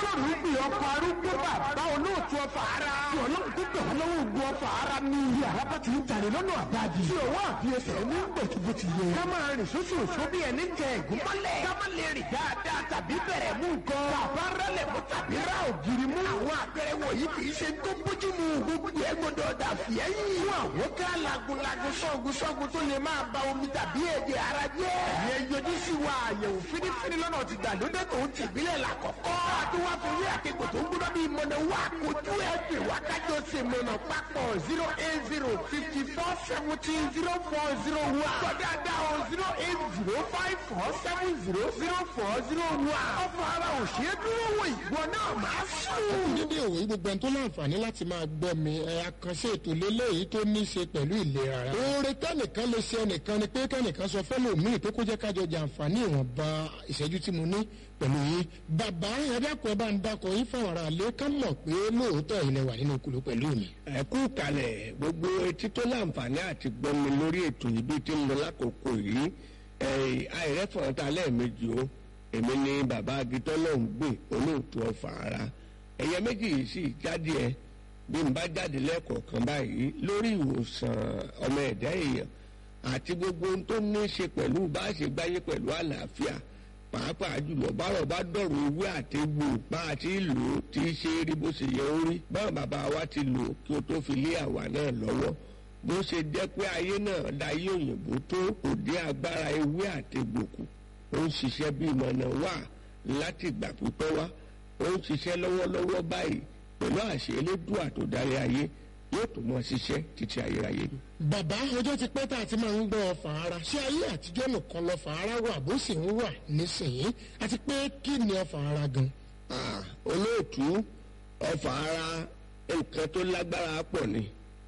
ọlọ́run pè ọkọ̀ arúgbó bàbá olóòtú ọfà ara. tí ọlọ́run tó gbà wọ́n lọ́wọ́ ogun ọfà ara ní ilé àràbà tí ń tàrí lọ́nà àdájì. tí òwò àfiyèsẹ̀ ní gbòtúbò ti yẹ. ká máa rìn sóṣù òṣù bí ẹni tẹ ẹ̀gún mọ́lẹ̀. ká má lè rìn dáadáa tàbí bẹ̀rẹ̀ mú nǹkan. bàbá rẹlẹ̀ mú tàbí ra ògiri mú. àwọn àpẹẹrẹ wọ̀nyí kì í ṣe tó bójú mu. gbogbo ẹ gbọdọ̀ dà fìyẹ́yìn. fún àwọn ká lagunlagun sọ́gun sọ́gun tó lè máa ba omi tàbí ẹ̀jẹ̀ ara jẹ́. ìyẹn yọjú sí wa àyẹ̀wò fínífíní lọ́nà ti gbàlódé tó ń tìbílẹ̀ làkọ̀kọ́. àtúwá fi wí àkẹ́kọ̀ọ́ tó ń gbọ́dọ̀ bí mọ̀nà wá kojú ẹ̀ pè wá kájọ ṣe mọ̀nà papọ̀ zero eight zero fifty four seventeen zero four zero one. gbọ́dọ̀dá o zero eight zero five four seven zero zero four zero one. ọ̀fọ̀ ara ò ṣe é dúró wò ìwọ náà máa sùn. dédé òwe gbogbo ẹni tó láǹfààní láti máa gbọ́ mi ẹ àkànṣe ètò lélẹ́yìí tó ní í ṣe pẹ̀lú ìlera ara. oore kẹ́nìkan lè ṣe ẹnìkan ni pé kẹ́nìkan sọ fẹ́lòmíì pé kó jẹ́ kájọ jàǹfààní ìwọ̀nba ìṣẹ́jú tí mo ní pẹ̀lú yín. bàbá ẹ̀dàkọ̀ ẹ bá ń dakọ̀ yín fáwọn ará ilé ká mọ̀ pé lóòótọ́ ilẹ̀ wà nínú kùlù pẹ̀lú mi. ẹ kú kalẹ̀ gbogbo etí tó láǹfààní àti gbọ́ mi lórí ètò yìí bí ti ń lọ lákòókò yìí àìrẹ́fọ̀ọ́ta lẹ́ẹ̀mejì o èmi ni bàbá agitọ́ náà ń gbè olóòtú ọ̀fà ara ẹ̀yẹ méjì yìí sì jáde ẹ bí n bá jáde lẹ́ẹ̀kọ̀ọ̀kan báyìí lórí ìwòsàn ọmọ ẹ̀dá èèyàn àti gbogbo ohun tó ní í ṣe pẹ̀lú bá a ṣe gbáyé pẹ̀lú àlàáfíà pàápàá jùlọ bárọ̀ bá dọ̀rọ̀ ewé àti egbò bá a ti lò ó ti ṣe é rí bó ṣe yẹ ó rí báwọn bàbá wa ti lò ó kí o tó fi lé àwa náà lọ́wọ́ bó ṣe jẹ́ pé ayé náà dayé òyìnbó tó òde agbára ewé àti egbò kù ó ń ṣiṣẹ́ bí ìmọ̀nà wà láti ìgbà pípẹ́ wá ó ń ṣiṣẹ́ lọ́wọ́lọ́wọ́ báyìí pẹ̀lú àṣẹ elédùà tó darí ayé yóò tó mọ ṣiṣẹ́ títí ayérayé ni. bàbá ọjọ́ ti pẹ́ tá a ti máa ń gbọ́ ọfà ara ṣé ayé àtijọ́ nìkan lọ́fà ara wà bó sì ń wà nísìnyí àti pé kí ni ọfà ara gan. Ah, olóòtú ọfà ara nǹkan tó lágbára pọ̀ ni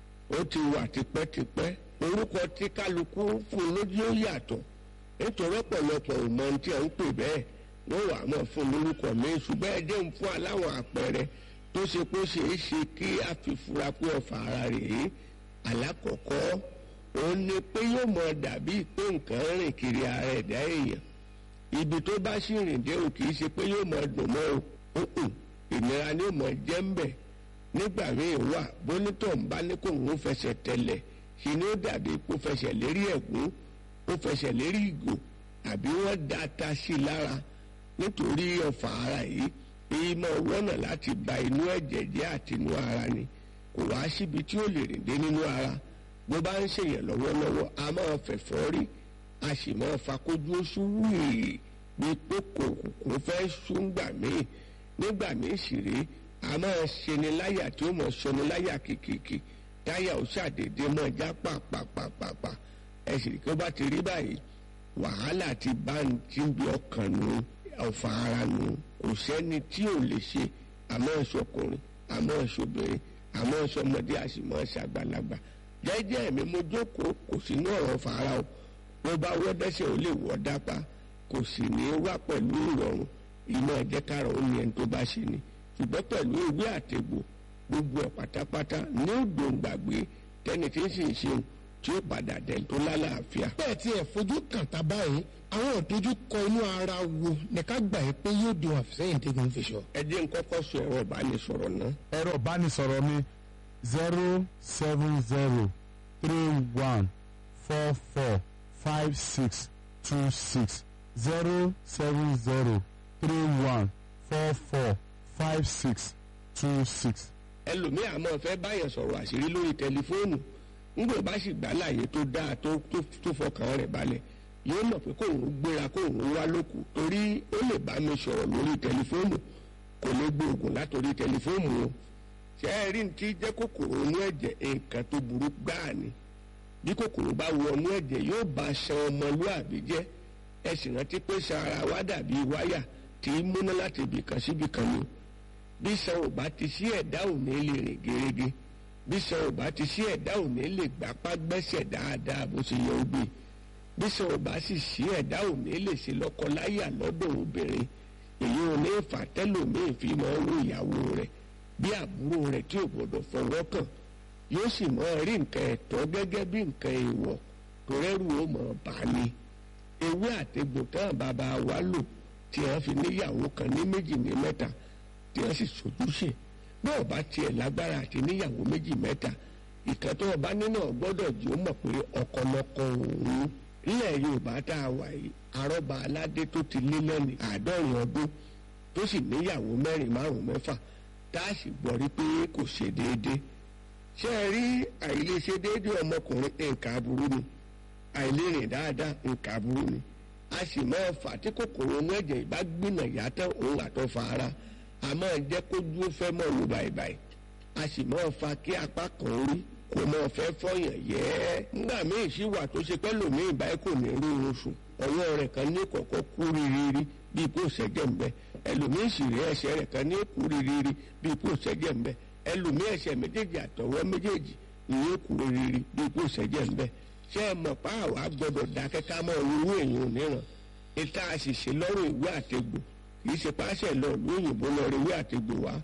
ó ti wà tipẹ́tipẹ́ orúkọ tí kálukú fún lójú ó yàtọ̀ nítorí ọ̀pọ̀lọpọ̀ ò mọ ohun tí à ń pè bẹ́ẹ̀ wọ́n wà á mọ̀ fún lórúkọ mi ṣùgbọ́n ẹ jẹ́ ń fún aláwọ̀ àpẹẹrẹ tó ṣe pé ó ṣeé ṣe kí a fi fura pé ọfà ara rèé alákọ̀ọ́kọ́ òun ni pé yóò mọ dàbí pé nǹkan rìn kiri ara ẹ̀dá èèyàn ibi tó bá sì rìn dé o kì í ṣe pé yóò mọ dùn mọ́ o òkùn ìnira ni yóò mọ jẹ́ ń bẹ̀ nígbà míì wà bónítọ̀ ń bá ní kó òun fẹsẹ̀ tẹ̀lẹ̀ ṣe ni ó dàbí kó fẹsẹ̀ lérí ẹ̀gún ó fẹsẹ̀ lérí ìgò àbí wọ́n da ata sí i lára nítorí ọ̀fà ara yìí èyí máa wọ́nà láti ba inú ẹ̀jẹ̀ jẹ́ àti inú ara ni kò wá síbi tí ó lè rìn dé nínú ara bó bá ń ṣèyàn lọ́wọ́lọ́wọ́ a máa fẹ̀fọ́ rí a sì máa fakójú oṣù wíì bí pé kò kò fẹ́ ṣúngbà míì nígbà míì sì rí a máa ṣeni láyà tí ó mọ̀ ṣọni láyà kìkìkì táyà ó ṣàdédé mọ́ já pàpàpàpàpà ẹ sì rí kí ó bá ti rí báyìí wàhálà ti bá ń tí ń bí ọkàn nù ọ̀fà ara nù kò sẹ́ni tí ò lè ṣe àmọ́ ìṣọkùnrin àmọ́ ìṣobìnrin àmọ́ ìṣọmọdé àṣìmọ́ ìṣàgbàlagbà jẹ́jẹ́ mi mo jókòó kò sínú ọ̀rọ̀ fara o bó bá wọ́ dẹ́sẹ̀ ó lè wọ́ dápá kò sì ní í wá pẹ̀lú ìrọ̀rùn ìmọ̀ ẹ̀jẹ̀ kára ó ní ẹni tó bá ṣe ni ṣùgbọ́n pẹ̀lú ìwé àtẹ̀gbò gbogbo ẹ̀ pátápátá ní òdòǹgbàgbé tẹ́ni tí ń sì ń ṣeun tí ó padà dẹ̀ tó lálàáfíà. bẹ́ẹ̀ tí ẹ̀ fojú kàn tá báyìí àwọn ìdojúkọ inú ara wo ní ká gbà yìí pé yóò di àfisẹ́yìn tẹ́gun fi sọ. ẹ jẹ́ n kọ́kọ́ sọ ẹ̀rọ ìbánisọ̀rọ̀ náà. ẹ̀rọ ìbánisọ̀rọ̀ mi zero seven zero three one four four five six two six zero seven zero three one four four five six two six. ẹlòmíì àmọ́ fẹ́ báyàn sọ̀rọ̀ àṣírí lórí tẹlifóònù nígbà bá sì gbà láàyè tó dáa tó tó fọkàn rẹ̀ balẹ̀ yóò mọ̀ pé kóun gbéra kóun wá lóku torí ó lè bá mi sọ̀rọ̀ lórí tẹlifóònù kò lè gbóògùn látòrí tẹlifóònù o ṣé ẹ rí ní tí jẹ́ kòkòrò inú ẹ̀jẹ̀ nǹkan tó burú gbáà ni bí kòkòrò bá wọnú ẹ̀jẹ̀ yóò bá ṣan ọmọlúàbí jẹ́ ẹ sì rántí pé ṣan ara wa dàbí wáyà tí í múná láti ibìkan síbìkan ni bí ṣan ò bá ti sí ẹ̀dá ò ní lè rìn gerege bí ṣan ò bá ti sí ẹ̀dá ò ní lè gbapá gbẹ́sẹ̀ dáadáa bó ṣe yẹ ó gbé bí ṣan ò bá sì sí ẹ̀dá ò ní lè ṣe lọ́kọláyà lọ́dọ̀ obìnrin èyí ò ní fà tẹ́lòmíì fi máa ń wo ìyàwó rẹ̀ bí àbúrò rẹ̀ tí ò gbọdọ̀ fọwọ́ kàn yóò sì mọ rí nǹkan ẹ̀tọ́ gẹ́gẹ́ bí nǹkan èèwọ̀ tó rẹ́rù ó mọ̀ bá ní. ewé àtegbò tán bàbá wa lò tí wọ́n fi níyàwó kan ní méjì ní mẹ́ta tí wọ́n sì sojúṣe bí ọba tiẹ̀ lágbára àti níyàwó méjì mẹ́ta ìkan tó ọba nínú gbọ́dọ̀ jí ó mọ̀ pé ọkọlọkọ òun nílẹ̀ yorùbá tá a wà yìí arọ́ba aládé tó ti lé lẹ́ni àádọ́rin ọdún tó sì níyàwó mẹ́rin márùn-ún mẹ́fà tá a sì gbọ́ rí pé kò ṣe déédéé ṣé ẹ rí àìlèṣe déédéé ọmọkùnrin nǹkan aburú ni àìlérìn dáadáa nǹkan aburú ni a sì máa fà tí kòkòrò inú ẹ̀jẹ̀ ìbá gbìnà yàtọ̀ òun àtọ̀ fa ara a máa jẹ́ kó dúró fẹ́ mọ́ wò báyìí a sì máa fa kí apá kan rí kò máa fẹ́ fọyàn yẹ́ nígbà míì sì wà tó ṣe pẹ́ lòmíì báyìí kò ní rí oorun sùn ọwọ́ rẹ̀ kan ní kọ̀kọ́ kú rírírí bíi kó ṣẹ́jẹ̀ ń bẹ ẹlòmíì sì rí ẹsẹ̀ rẹ̀ kan ní kú rírírí bíi kó ṣẹ́jẹ̀ ń bẹ ẹlòmíì ẹsẹ̀ méjèèjì àtọwọ́ méjèèjì ni yóò kú rírírí bíi kó ṣẹ́jẹ̀ ń bẹ ṣé ẹ mọ̀ pa àwa gbọ́dọ̀ dákẹ́ ká mọ owó èèyàn níran ìta àṣìṣe lọ́rùn ìwé àtegbò kì í ṣe páṣẹ lọ lóyìnbó lọ rí ìwé àtegbò wá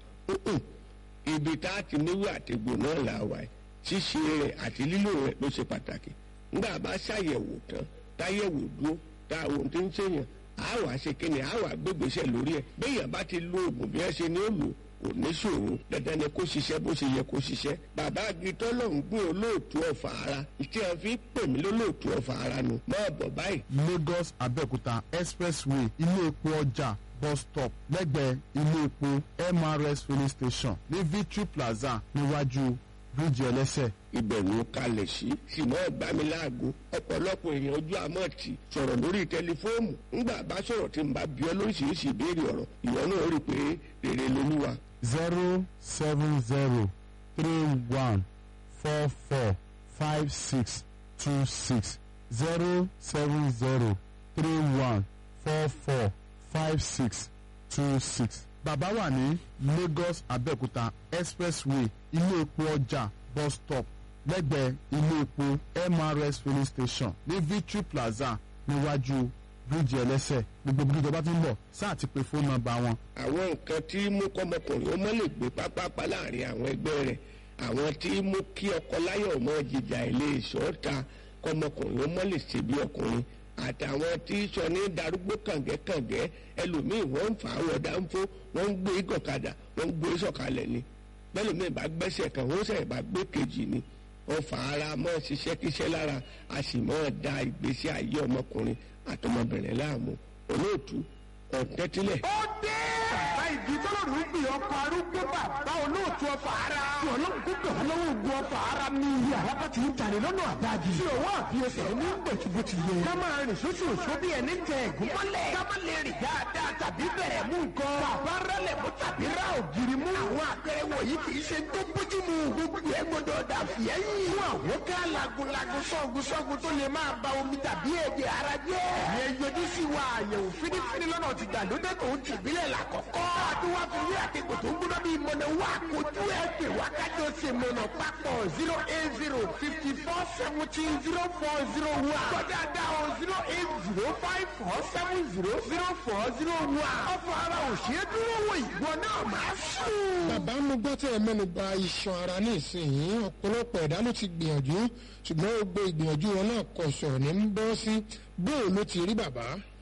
ibi tá a ti níwé àtegbò náà là wà ẹ̀ ṣíṣe rẹ̀ àti lílò rẹ̀ ló ṣe pàtàkì nígbà bá ṣàyẹ̀wò tán táyẹ̀wò dúró tá àwọn tó ń ṣèyàn á wàá ṣe kíni á wàá gbégbèsè lórí ẹ̀ béèyàn bá ti lo oògùn bí wọ́n ṣe ní ó lò kò ní ṣòro dandan ni kó ṣiṣẹ́ bó ṣe yẹ kó ṣiṣẹ́ bàbá agitọ́ ló ń gbé olóòtú ọ̀fà ara tí a fi pè mí lólóòtú ọ̀fà ara nu máa bọ̀ báyìí. lagos abẹ́òkúta expressway ilé epo ọjà bus stop lẹ́gbẹ̀ẹ́ ilé epo mrs filling station ní victory plaza níwájú bíríìjì ẹlẹ́sẹ̀. ibẹ̀ ló kalẹ̀ sí ṣùgbọ́n ìgbàmíláàgó ọ̀pọ̀lọpọ̀ èèyàn ojú àmọ́ ti sọ̀rọ̀ lórí tẹlifóònù ńgbà bá sọ̀rọ̀ tí n bá bí ọ lóríṣiríṣi ìbéèrè ọ̀rọ̀ ìwọ náà rí i pé rere lolúwa. zero seven zero three one four four five six two six zero seven zero three one four four five six two six. bàbá wà ní lagos abẹ́òkúta expressway ilé epo ọjà bus stop lẹ́gbẹ̀ẹ́ ilé epo mrs filling station ní victory plaza níwájú bíríìjì ẹlẹ́sẹ̀ gbogbo bí ìjọba ti ń bọ̀ sáà ti pe fóònù nọ́mbà wọn àwọn nǹkan tí mú kọ́mọkùnrin ó mọ́ lè gbé pápápá láàrin àwọn ẹgbẹ́ rẹ̀ àwọn tí mú kí ọkọ láyọ̀ mọ́ jìjà ilé ìṣọ́ta kọ́mọkùnrin ó mọ́ lè ṣe bí ọkùnrin àtàwọn tí sọ ní darúgbó kàngẹ́kàngẹ́ ẹlòmíì wọ́n ń fà á wọ̀ dáńfó wọ́n ń gbé gọ̀kadà wọ́n ń gbé sọ̀kalẹ̀ ni bẹ́lòmíì bá gbẹ́sẹ̀ kan wọ́n sẹ̀ bá gbé kejì ni wọ́n fà ara mọ́ ṣiṣẹ́ kíṣẹ́ lára a sì mọ́ da ìgbésí ayé ọmọkùnrin àtọmọbìnrin láàmú olóòtú ọ̀tẹ́tílẹ̀. ó dé. bàbá ìdí tọ́lọ́rù ń gbé ọkọ̀ arúgbó bàbá olóòtú ọfà ara. tí ọlọ́run kó gbà lọ́wọ́ ogun ọfà ara mi. iye àràbà ti ń tàrí lọ́nà àdájì. tí òwò àfiyèsẹ̀ ní gbòtìgbòtì yẹ. ká máa rìn sóṣù òṣù bí ẹni tẹ ẹ̀gún mọ́lẹ̀. ká má lè rìn dáadáa tàbí bẹ̀rẹ̀ mú nǹkan. bàbá rẹlẹ̀ mú tàbí ra ògiri mú. àwọn àpẹẹrẹ wọ̀nyí kì í ṣe tó bójú mu. gbogbo ẹ gbọdọ̀ dà fìyẹ́yìn. fún àwọn ká lagunlagun sọ́gun sọ́gun tó lè máa ba omi tàbí ẹ̀jẹ̀ ara jẹ́. ìyẹn yọjú sí wa àyẹ̀wò fínífíní lọ́nà ti gbàlódé tó ń tìbílẹ̀ làkọ́kọ́. àdúrà fi wí àtẹ̀kọ̀ tó ń gbọ́dọ̀ bí mọ̀nà wá kojú ẹ̀ pè wá kájọ ṣe mọ̀nà papọ̀ zero eight zero fifty four seventeen zero four zero one. kọjá dá o zero eight zero five four seven zero zero four zero one. ọ̀fọ̀ ara ò ṣeé dúró wò ìwọ náà máa sùn. bàbá mo gbọ́ tẹ́ ẹ mẹ́nu ba iṣan ara ní ìsinyìí ọ̀pọ̀lọpọ̀ ẹ̀dá ló ti gbìyànjú ṣùgbọ́n gbogbo ìgbìyànjú wọn náà kọ̀ sọ̀rọ̀ ní ń bọ́ sí bóò ló ti rí bàbá.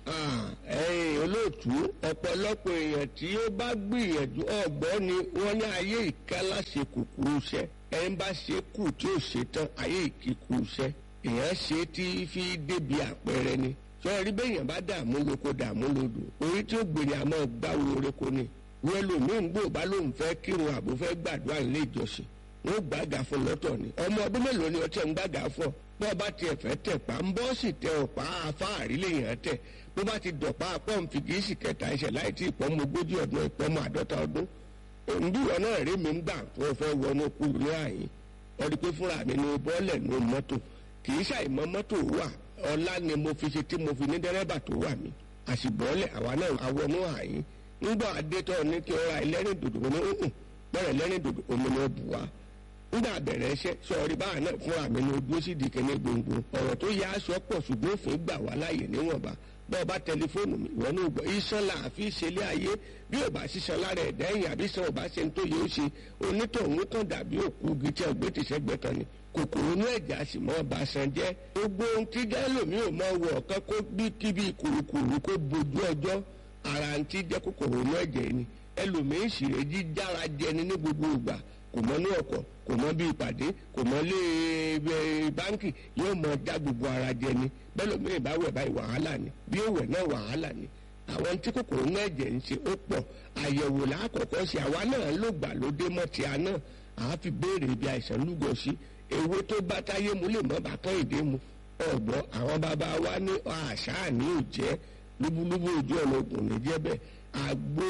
ẹ̀yin olóòtú ọ̀pọ̀lọpọ̀ èèyàn tí ó bá gbìyànjú ọ̀gbọ́n ni wọ́n ní ayé ìkálá ṣe kúkúrú iṣẹ́ ẹni bá ṣe kù tí ó ṣe tán ayé ìkíkú iṣẹ́ èèyàn ṣe tí fi débi àpẹẹrẹ ni sọ̀rí bẹ́yàn bá dààmú lóko dààmú lodò orí tí ó gbèrè àmọ́ gbáwo oreko ni wọ́n lòmíín gbò bá lóun fẹ́ kírun àbò fẹ́ gbàdúrà nílé ìjọsìn wọ́n gbàgà fún lọ́tọ̀ ni ọmọ ọdún mélòó ni ọtí ẹ̀ ń gbàgà fún ọ bọ́ bá tiẹ̀ fẹ́ tẹ̀ pa ń bọ́ sì tẹ ọ̀pá afáàrí lèèyàn tẹ̀ bó bá ti dọ̀pá pọ́ǹfì kì í sì kẹta ẹsẹ̀ láì tí ìpọ́nmọ ogójì ọdún ìpọ́nmọ àádọ́ta ọdún òǹdíwọ̀ náà rí mi ń gbà tó o fẹ́ wọnú kúlù ní àyín ọdún pé fúnra mi ni bọ́ọ̀lẹ̀ ní mọ́tò kì í ṣàìmọ́ mọ́tò wà ọlá ni mo fi ṣe tí mo fi ní dẹ́rẹ́bà tó wà mí àṣìbọ́ọ̀lẹ̀ àwa náà àwọnú àyín ńgbà adétọ́ ní kí ọ̀rá ẹlẹ́rìn dòdò mo ní hùn bẹ́rẹ̀ ẹlẹ́rìn dòdò omi ni ó bù wá ńgbà bẹ̀rẹ̀ iṣẹ́ sọ̀rí báwa náà fúnra mi ni ojú sì di kẹ́ni gbòǹgbò ọ̀rọ̀ tó yá aṣọ pọ̀ ṣùgbọ́n òfin gbà wá láàyè níwọ̀nba bọ́ọ̀ bá tẹlifóònù mi ìwọ náà gbọ́ iṣan là á fi ṣẹlẹ̀ ayé bí ò bá ṣiṣan lára ẹ̀dá ẹ̀yìn àbí sàn ò bá ṣe ń tó yẹ ó ṣe onítọ̀hún kan dàbí òkú igi tí ọgbẹ́ ti ṣẹ́gbẹ́ kan ni kòkòrò inú ẹ̀jẹ̀ àti mọ́ ọba san jẹ́ gbogbo ohun tí gẹ́lòmí ò mọ wọ ọ̀kan kó bí kíbi kùrukùru kó bojú ọjọ́ ara ń tí jẹ́ kòkòrò inú ẹ̀jẹ̀ ni ẹlòmíín sì rè jíjára jẹni ní gbogbo ìgbà kò mọ ní ọkọ̀ kò mọ bí ìpàdé kò mọ lé ẹ báńkì yóò mọ já gbogbo ara jẹni bẹ́ẹ̀ lómìnira bá wẹ̀ báyìí wàhálà ni bí ó wẹ̀ náà wàhálà ni àwọn tí kòkòrò náà ẹ̀jẹ̀ ń ṣe ó pọ̀ àyẹ̀wò lákọ̀ọ́kọ́ ṣe àwa náà ló gbà lóde mọ́ ti àná àá fi béèrè ibi àìsàn lúgọ sí ewé tó bá táyé mu lè mọ́ bàtán ìdè mu ọ̀gbọ́n àwọn bàbá wa ní àṣà ní òjẹ́ lúbúlúbú ojú ọ̀nà ògùn ní jẹ́ bẹ́ẹ̀ àgbo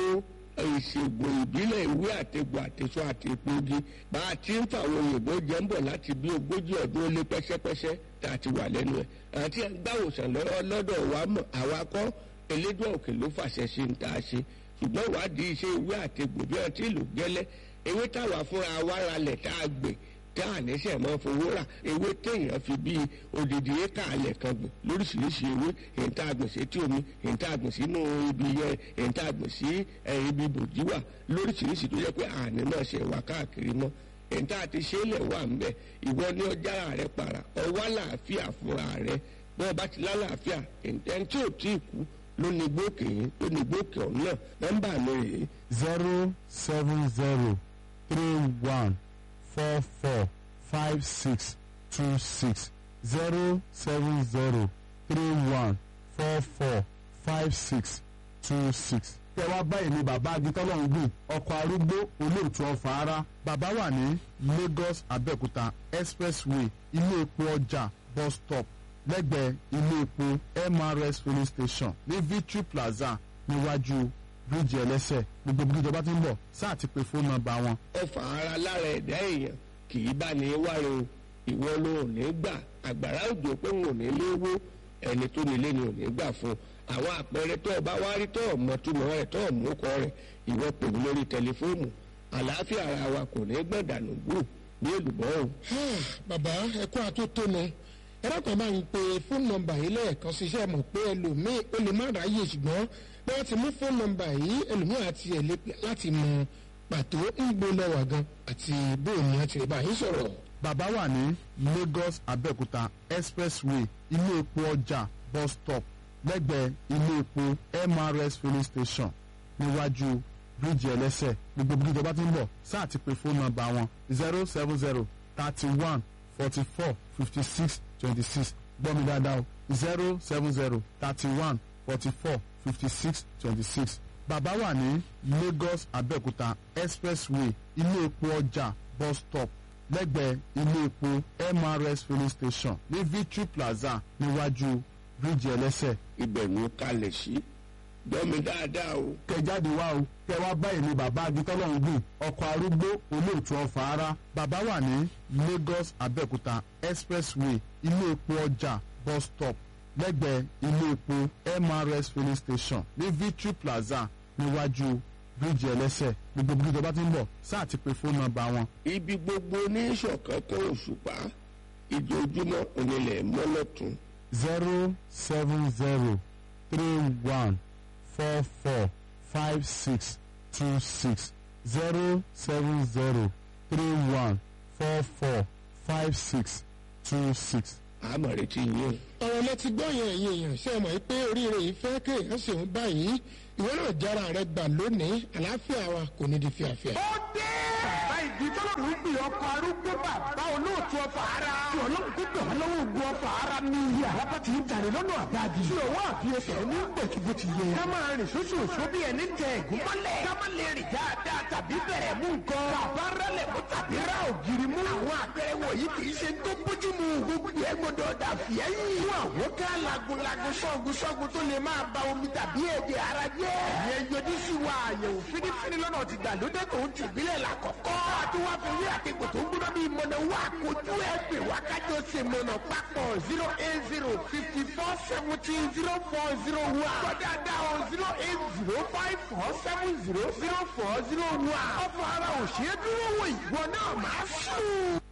ìṣègùn ìbílẹ̀ ìwé àtegbò àtẹ̀sọ àti epogi bá a ti ń fàwọn òyìnbó jẹ́ ń bọ̀ láti bí ogójì ọdún ó lé pẹ́sẹ́pẹ́sẹ́ tá a ti wà lẹ́nu ẹ̀ àti gbàwòsàn lọ́dọ̀ wa mọ̀ àwa kọ́ elédùn òkè ló fàṣẹ ṣe ń tá a ṣe ṣùgbọ́n ìwádìí iṣẹ́ ìwé àtegbò bí wọ́n ti lò gẹ́lẹ́ ewé táwa fúnra wa ralẹ̀ tá a gbè tá a níṣẹ́ mọ́ fowó rà ewé téèyàn fi bíi odidi éka alẹ̀ kan gbìn lóríṣiríṣi ewé èyí tá a gbìn sí etí omi èyí tá a gbìn sínú ibi yẹn èyí tá a gbìn sí ibi bòjí wà lóríṣiríṣi tó yẹ pé àní náà ṣe wà káàkiri mọ́ èyí tá a ti ṣe é lẹ̀ wà ńbẹ̀ ìwọ ní ọjà rẹ para ọwọ́ àlàáfíà fúnra rẹ bọ́ọ̀ bá ti lálàáfíà ẹni tí ò tí ì kú ló ní gbókè yín ló ní gbókè ọ̀hún náà nọ́mbà mi rèé zero seven zero three one four four five six two six zero seven zero three one four four five six two six. tẹ wá báyìí ni bàbá agitọ́lọ́hún gbìn ọkọ̀ arúgbó olóòtú ọ̀fà ara bàbá wà ní Lagos Abẹ́òkúta expressway ilé epo ọjà bus stop lẹ́gbẹ̀ẹ́ ilé epo MRS filling station ní Victory Plaza níwájú bíríìjì ẹlẹ́sẹ̀ gbogbo bí ìjọba ti ń bọ̀ sáà ti pe fóònù nọ́mbà wọn ọfà ara lára ẹ̀dá èèyàn kì í bá ní wáre o ìwọ ló ò ní gbà àgbàrá òjò pé wọn ò ní léwó ẹni tó nílé ni ò ní gbà fún àwọn àpẹẹrẹ tó o bá wá rí tó o mọ túmọ̀ rẹ̀ tó o mú kọ rẹ̀ ìwọ pè mí lórí tẹlifóònù àlàáfíà ara wa kò ní gbọ̀dànù gbù ní èlùbọ́ o. bàbá ẹkún àtótónu ẹ̀rọ kan bá ń pe fóònù nọ́mbà yìí lẹ́ẹ̀kan ṣiṣẹ́ mọ̀ pé ẹlòmíì ó lè má ráyè ṣùgbọ́n bí wọ́n ti mú fóònù nọ́mbà yìí ẹlòmíì àti ẹ̀ láti mọ pàtó ń gbó lẹ́wà gan àti bóun ni wọ́n ti rí báyìí sọ̀rọ̀. bàbá wà ní Lagos Abẹ́òkúta expressway ilé epo ọjà bus stop lẹ́gbẹ̀ẹ́ ilé epo MRS filling station níwájú bíríìjì ẹlẹ́sẹ̀ gbogbo bí ìjọba ti ń bọ̀ sáà ti pe fóònù nọ́mbà wọn zero seven zero thirty one forty four fifty six twenty six gbọ́ mi dáadáa o zero seven zero thirty one forty four fifty six twenty six bàbá wà ní Lagos Abẹ́òkúta expressway ilé epo ọjà bus stop lẹ́gbẹ̀ẹ́ ilé epo MRS filling station ní Victory Plaza níwájú bíríìjì ẹlẹ́sẹ̀. ibẹ̀ ló kalẹ̀ sí gbọ́ mi dáadáa o. kẹ jáde wá o kẹ wá báyìí ní bàbá agitọ́lọ́hún gbìn ọkọ̀ arúgbó olóòtú ọ̀fà ara bàbá wà ní Lagos Abẹ́òkúta expressway ilé epo ọjà bus stop lẹ́gbẹ̀ẹ́ ilé epo MRS filling station ní Victory Plaza níwájú bíríìjì ẹlẹ́sẹ̀ gbogbo bí ìjọba ti ń bọ̀ sáà ti pe fóònù nọ́mbà wọn. ibi gbogbo ní ìṣọ̀kan kan òṣùpá ìjojúmọ́ onílẹ̀ mọ́lọ́tún zero seven zero three one four four five six two six zero seven zero three one four four five six two six. àmọ̀ retí yín o. ọ̀rọ̀ lẹ ti gbọ́ yẹn ẹ̀yin èèyàn ṣe é mọ̀ pé oríire yìí fẹ́ kéèyàn ṣèun báyìí ìwé náà jára rẹ gbà lónìí àlàáfíà wa kò ní di fíafíà. ó dé. bàbá ìdí tọ́lọ́run gbé ọkọ̀ arúgbó bàbá olóòtú ọfà ara. tí ọlọ́run tó gbé wọn lọ́wọ́ ogun ọfà ara ní iye àlápá ti ń jàre lọ́nà àbáàdì. tí òwò àfiyèsẹ̀ ní gbòkìbò ti yẹ. ká máa rìn sóṣù òṣù bí ẹni tẹ ẹ̀gún mọ́lẹ̀. ká má lè rìn dáadáa tàbí bẹ̀rẹ̀ mú nǹkan. bàbá rẹlẹ̀ mú tàbí ra ògiri mú. àwọn àpẹẹrẹ wọ̀nyí kì í ṣe tó bójú mu. gbogbo ẹ gbọdọ̀ dà fìẹ́ yìí. fún àwọn ká lagunlagun sọ́gun sọ́gun tó lè máa ba omi tàbí èdè ara jẹ́. ìyẹn yọjú sí wa àyẹ̀wò fínífíní lọ́nà ti gbàlódé tó ń tìbílẹ̀ làkọ́kọ́. àti wá fi wí àtẹ̀kọ̀ tó ń gbọ́dọ̀ bí mọ̀nà wá kojú ẹ̀ pè wá kájọ ṣe mọ̀nà papọ̀ zero eight zero fifty four seventeen zero four zero one. kọ́dà dá o zero eight zero five four seven zero zero four zero one. ọ̀fọ̀ ara òṣèré dúró wò ìwọ náà máa sùn.